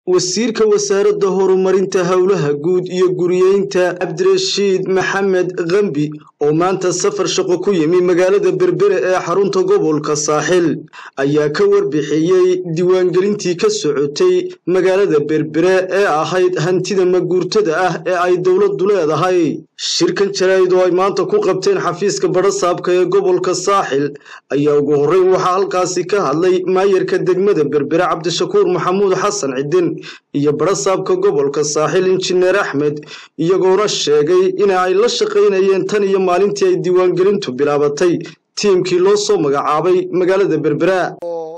wasiirka wasaaradda horumarinta howlaha guud iyo guriyeynta cabdirashiid maxamed kambi oo maanta safar shaqo ku yimi magaalada berbere ee xarunta gobolka saaxil ayaa ka warbixiyey diiwaangelintii ka socotay magaalada berbere ee ahayd hantida maguurtada ah ee ay dowladdu leedahay shirkan jaraa'id oo ay maanta ku qabteen xafiiska badhasaabka ee gobolka saaxil ayaa ugu horreyn waxaa halkaasi ka hadlay maayarka degmada berbere cabdishakuur maxamuud xasan cidin iyo badhasaabka gobolka saaxil injineer axmed iyagoona sheegay in ay la shaqaynayeen tan iyo maalintii ay diiwaangelintu bilaabatay tiimkii loo soo magacaabay magaalada berbera oo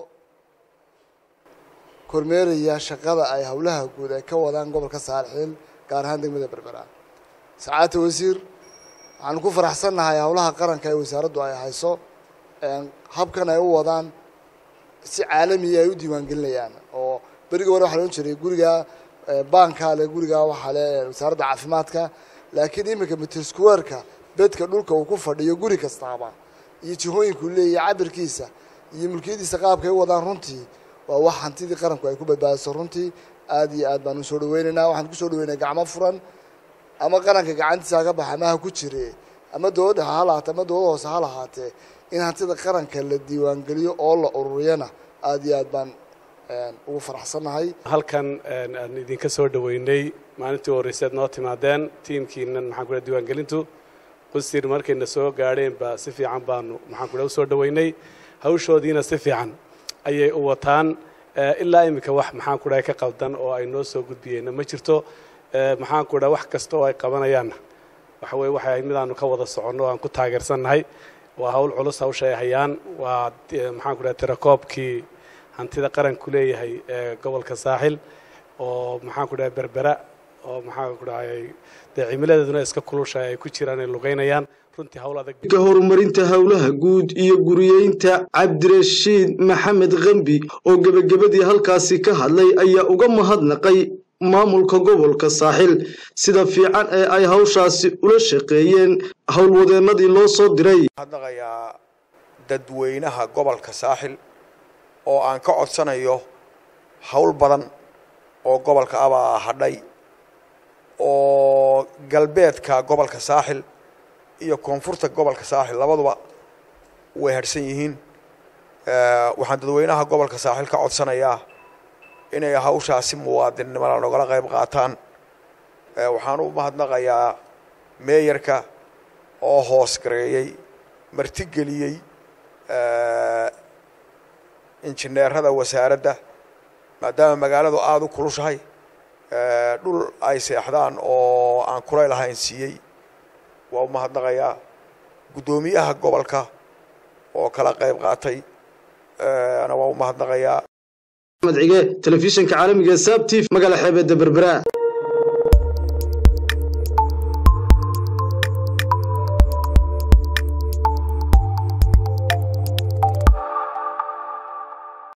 kormeeraya shaqada ay howlaha guud ay ka wadaan gobolka saalxiil gaar ahaan degmada berbera sacaadta wasiir waxaanu ku faraxsannahay howlaha qaranka ee wasaaraddu ay hayso habkan ay u wadaan si caalamiya ay u diiwaangelinayaan oo berigii hore waxa la odhan jiray guriga baanka le guriga waxaa le wasaaradda caafimaadka laakiin iminka mitrsquareka bedka dhulka uu ku fadhiyo guri kastaaba iyo jihooyinkuu leeyahay cabirkiisa iyo mulkiyadiisa qaabka ay u wadaan runtii waa wax hantidii qaranku ay ku badbaadiso runtii aad iyo aad baan usoo dhaweynaynaa waxaan kusoo dhaweynaya gacmo furan ama qaranka gacantiisa haka baxa ama ha ku jire ama dowladda ha lahaatee ama dowladda hoose ha lahaatee in hantida qaranka la diiwaangeliyo oo la ururiyana aad iyo aad baan ugu faraxsannahay halkan aan idinka soo dhaweynay maalintii horreyseed noo timaadeen tiimkiinan maxaan kudha diiwaangelintu qusir markayna soo gaadheen ba si fiican baanu maxaan kudha usoo dhaweynay hawshoodiina si fiican ayay u wataan ilaa iminka wax maxaan kudha ka qaldan oo ay noo soo gudbiyeenna ma jirto maxaan kudha wax kasta oo ay qabanayaanna waxa weye waxay midaanu ka wada soconno aan ku taageersannahay waa hawl culus hawsha ay hayaan waa maxaan kudha tirakoobkii hantida qaranku leeyahay ee gobolka saaxil oo maxaan ku dhahay berbera oo maxaan ku dhahay dee cimiladeeduna iska kulushahay ay ku jiraan ay lugeynayaan runtii hawl adag ka horumarinta howlaha guud iyo guriyeynta cabdirashiid maxamed kambi oo gebagabadii halkaasi ka hadlay ayaa uga mahadnaqay maamulka gobolka saaxil sida fiican ee ay hawshaasi ula shaqeeyeen howlwadeennadii loo soo diray hadnaqayaa dadweynaha gobolka saaxil oo aan ka codsanayo hawl badan oo gobolka abaa hadhay oo galbeedka gobolka saaxil iyo koonfurta gobolka saaxil labaduba way hadhsan yihiin waxaan dadweynaha gobolka saaxil ka codsanayaa inay hawshaasi muwaadinnimada nogala qayb qaataan waxaan u mahadnaqayaa meeyarka oo hoos gareeyey martigeliyey injineerada wasaaradda maadaama magaaladu aada u kulushahay dhul ay seexdaan oo aan kulay lahayn siiyey waa u mahadnaqayaa guddoomiyaha gobolka oo kala qayb qaatay ana waa u mahadnaqayaa axmed cige telefishinka caalamiga saab t v magaala xeebeedda berbera